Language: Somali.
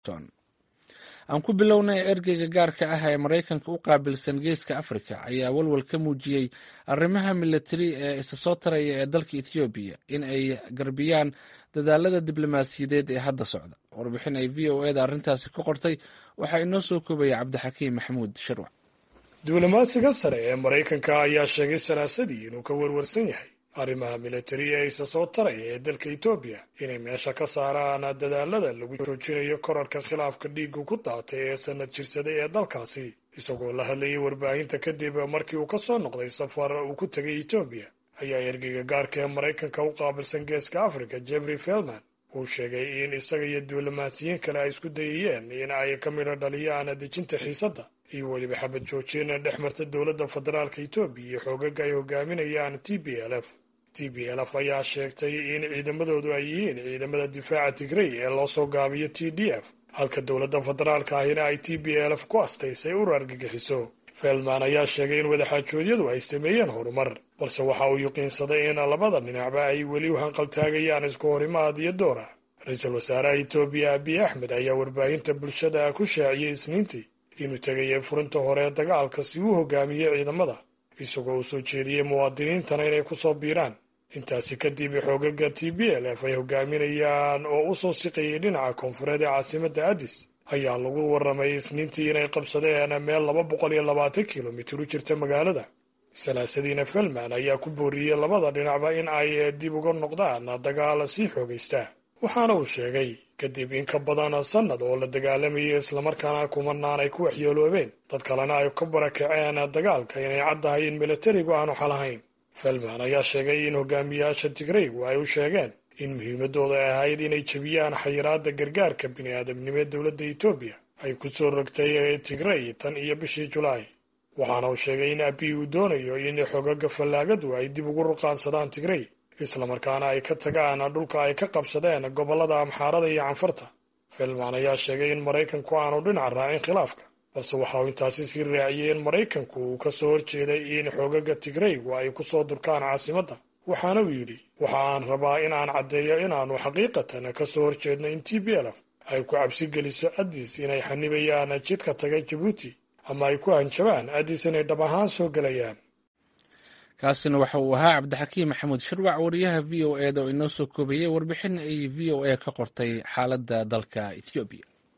washington aan ku bilownay ergeyga gaarka ah ee maraykanka u qaabilsan geeska afrika ayaa walwal ka muujiyey arrimaha militari ee isa soo taraya ee dalka ethoobiya in ay garbiyaan dadaalada diblomaasiyadeed ee hadda socda warbixin ay v o eda arrintaasi ka qortay waxaa inoo soo koobaya cabdixakiim maxamuud shirwac diblomaasiga sare ee maraykanka ayaa sheegay salaasadii inuu ka warwarsan yahay arrimaha militari ee isa soo taraya ee dalka etoobiya inay meesha ka saaraan dadaalada lagu joojinayo korarka khilaafka dhiigu ku daatay ee sanad jirsaday ee dalkaasi isagoo la hadlayay warbaahinta kadib markii uu ka soo noqday safar uu ku tegay etoobiya ayaa ergeyga gaarka ee maraykanka u qaabilsan geeska africa jeffrey felman uu sheegay in isaga iyo diblomaasiyiin kale ay isku dayayeen in ay ka midho dhaliyaan dejinta xiisadda iyo weliba xabad joojin dhex marta dowladda federaalka etoobiya iyo xoogaga ay hogaaminayaan t b l f t b l f ayaa sheegtay in ciidamadoodu ay yihiin ciidamada difaaca tigrey ee loo soo gaabiyo t d f halka dowladda federaalka ahina ay t b l f ku astaysay ur argagixiso feldman ayaa sheegay in wadaxaajoodyadu ay sameeyeen horumar balse waxa uu yuqiinsaday in labada dhinacba ay weli u hanqaltaagayaan isku horimaad iyo doora ra-iisul wasaaraha etoobiya abiy axmed ayaa warbaahinta bulshada ku shaaciyey isniintii inuu tegayay furinta hore ee dagaalka si uu hogaamiyey ciidamada isagoo uu soo jeediyey muwaadiniintana inay ku soo biiraan intaasi kadib xoogaga t b l f ay hogaaminayaan oo u soo siqayay dhinaca koonfureed ee caasimadda addis ayaa lagu warramay isniintii inay qabsadeen meel laba boqol iyo labaatan kilomitir u jirta magaalada salaasadiina felman ayaa ku booriyey labada dhinacba in ay dib uga noqdaan dagaal sii xoogaysta waxaana uu sheegay kadib in ka badan sannad oo la dagaalamayay islamarkaana kumanaan ay ku waxyeeloobeen dad kalena ay ka barakaceen dagaalka inay caddahay in militarigu aanu xalahayn felman ayaa sheegay in hogaamiyaasha tigreygu ay u sheegeen in muhiimadooda ay ahayd inay jebiyaan xayiraadda gargaarka bini'aadamnimo ee dowladda etoobiya ay ku soo rogtay tigrey tan iyo bishii julaay waxaana uu sheegay in abiy uu doonayo in xogaga fallaagadu ay dib ugu ruqaansadaan tigrey islamarkaana ay ka tagaan dhulka ay ka qabsadeen gobollada amxaarada iyo canfarta felman ayaa sheegay in maraykanku aanu dhinac raacin khilaafka balse waxa uu intaasi sii raaciyey in maraykanku uu ka soo horjeeday in xoogaga tigreygu ay ku soo durkaan caasimadda waxaana uu yidhi waxa aan rabaa in aan caddeeyo inaannu xaqiiqatan ka soo horjeedno in t b l f ay ku cabsi geliso addis inay xanibayaan jidka taga jabuuti ama ay ku hanjabaan addis inay dhab ahaan soo gelayaan kaasina waxa uu ahaa cabdixakiim maxamuud shirwac wariyaha v o eda oo inoo soo koobayey warbixin ay v o a ka qortay xaaladda dalka ethoobiya